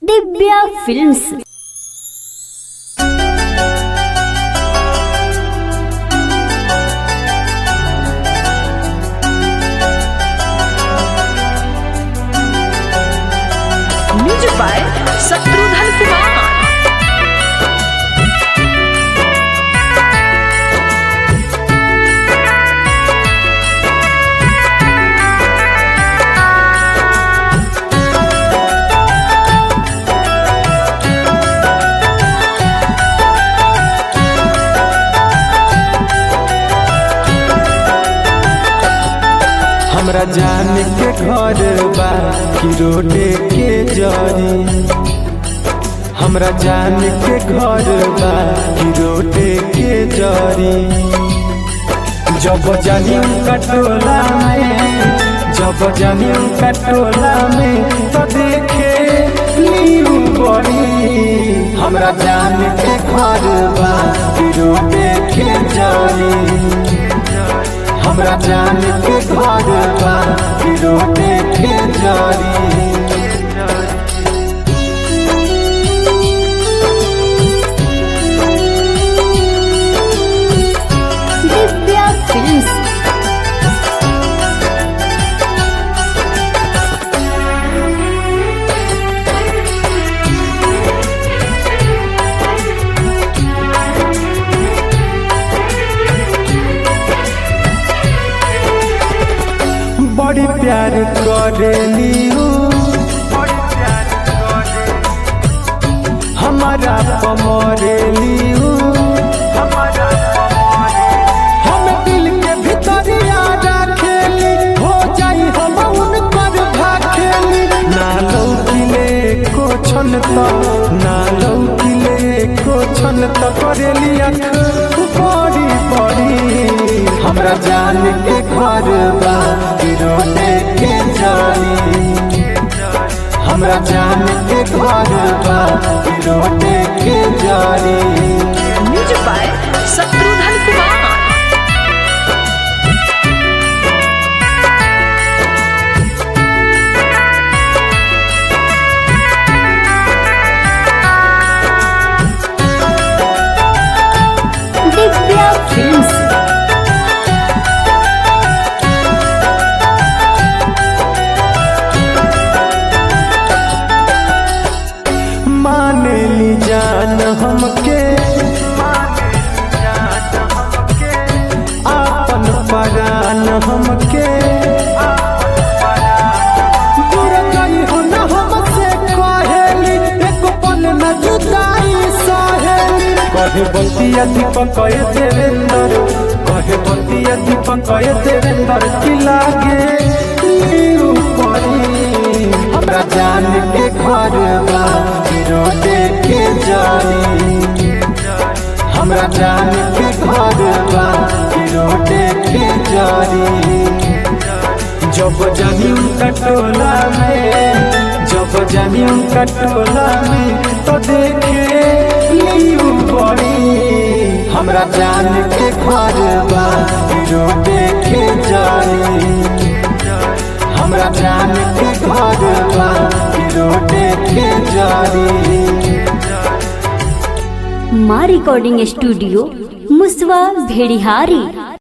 Divya films music by Shatrughan Kumar हमरा जान के घर बा कि रोडे के जरी हमरा जान के घर बा कि रोडे के जरी जब जानी उनका टोला में जब जानी उनका टोला में तो देखे लीऊ बड़ी हमरा जान के घर बा कि रोडे के जरी हमरा जान के घर बा कि रोटे के जारी ದಿವ್ಯಾ ಫಿಲ್ಮ್ಸ್ बड़ी प्यार करेली उ। हमारा पमरेली उ। हम दिल के भितरिया रखेली हो जाई हम उनकर भाखेली ना लौकिले को छन त ना लौकिले को छन त करेली अख बड़ी बड़ी हमरा जान के घर बा कि रोने के जानी हमरा जान के घर बा कि रोने के जानी music by Shatrughan Kumar Divya films माने ली जान हमके आपन परान हमके दूर गई हो न हमसे कहेली एक पल न जुदाई सहेली कहे बतिया दीपक कहे देवेंद्र कहे बतिया दीपक कहे देवेंद्र की लागे लीऊ परी हमरा जान के घर बा कि रोटे के जानी हमरा जान के घर बा कि रोटे के जानी जब जानी उनका टोला में जब जानी उनका टोला में तो देखे लीऊ बड़ी हमरा जान के घर बा कि रोटे के जानी हमरा जान के घर बा कि रोटे के जारी ಮಾ ರೆಕಾರ್ಡಿಂಗ್ ಸ್ಟುಡಿಯೋ ಮುಸ್ವಾ ಭೇಡಿಹಾರಿ